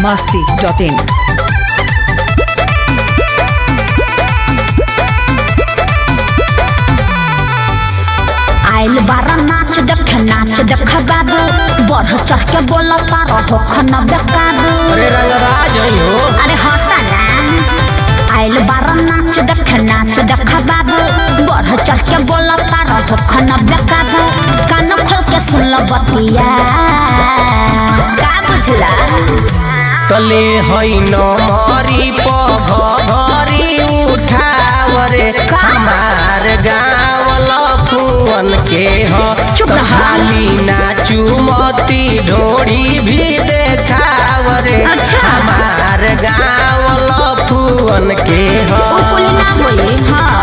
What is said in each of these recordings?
masti.in. आइल बारा नाच देख नाच देख बाबू बढ़ चढ़ के बोल पारो हो खना बेकाबू अरे रंगवा जई हो अरे हटा ना आइल बारा नाच देख नाच देख बाबू बढ़ चढ़ के बोल पारो हो खना बेकाबू कान खोल के सुन लो बतिया का बुझला तले हई न मरी पघरी उठावरे हमार गाँव लफुअन के ह चुप रह। खाली नाचू मती ढोड़ी भी देखावरे अच्छा। हमार गाँव लफुअन के ह ओ कुली ना होई हां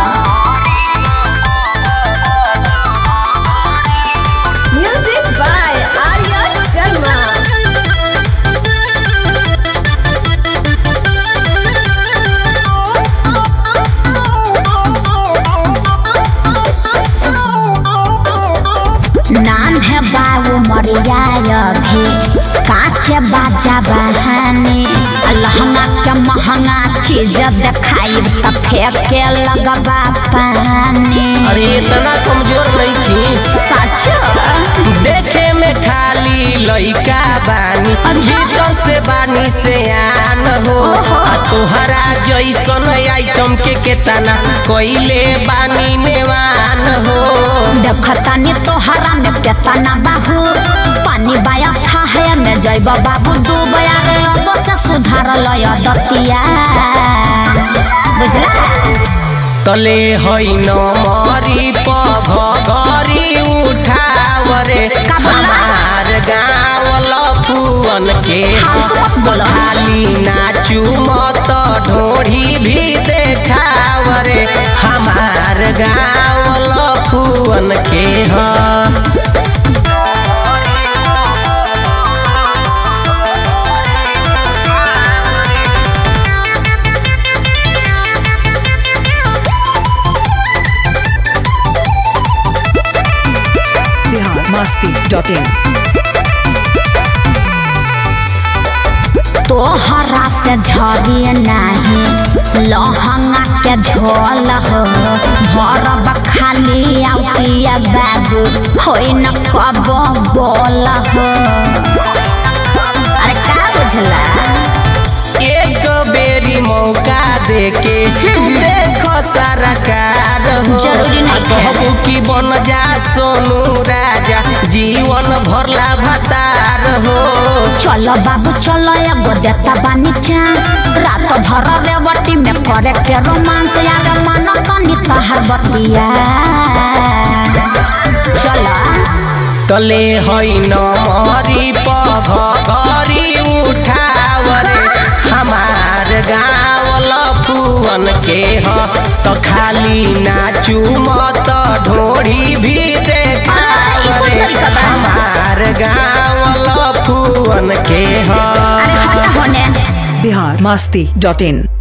Music by Arya Sharma. नान है बाबू मरिया भी काचे बाजा बहानी लहंगा के महंगा चीज देखाई त फेंके लगबा पानी अरे इतना कमजोर नहीं थी सच देखे में खाली लइका बानी जीवन से बानी से आन हो आ तोहरा जैसन आइटम के केतना कोइले बानी नेवान हो देखतानी तोहरा में केतना बाहू पानी बाया था है में जैब बाबू डूब रे अब से सुधार लय दतिया बुझला तले हई न मरी पघरी उठावरे का बोला? हमार गाँव लफुअन के फालतू मत बोलो। खाली नाचू मत ढोढ़ी भी देखावरे हमार गाँव लफुअन के ह Bihar masti.in. तोहरा से झरी नहीं लहंगा के झोल हो भरब खाली आउटिया बाबू होई न कब बोल हो अरे का बुझला एक बेरी मौका देके देखो सारा कार हो जरूरी नहीं है। कहबू की बन जा सोनू राजा जीवन भरला भतार हो चलो बाबू चलो एगो देता बानी चांस रात भर रेवटी में करे के रोमांस यार मन तनी तहर बतिया चलो तले हई न मरी पघरी उठावरे हमार गाँव लफुअन के ह तो खाली नाचू मत ढोढ़ी भी देखावरे तरीका बा? हमार गाँव लफुअन के ह अरे हटा होने Bihar masti.in.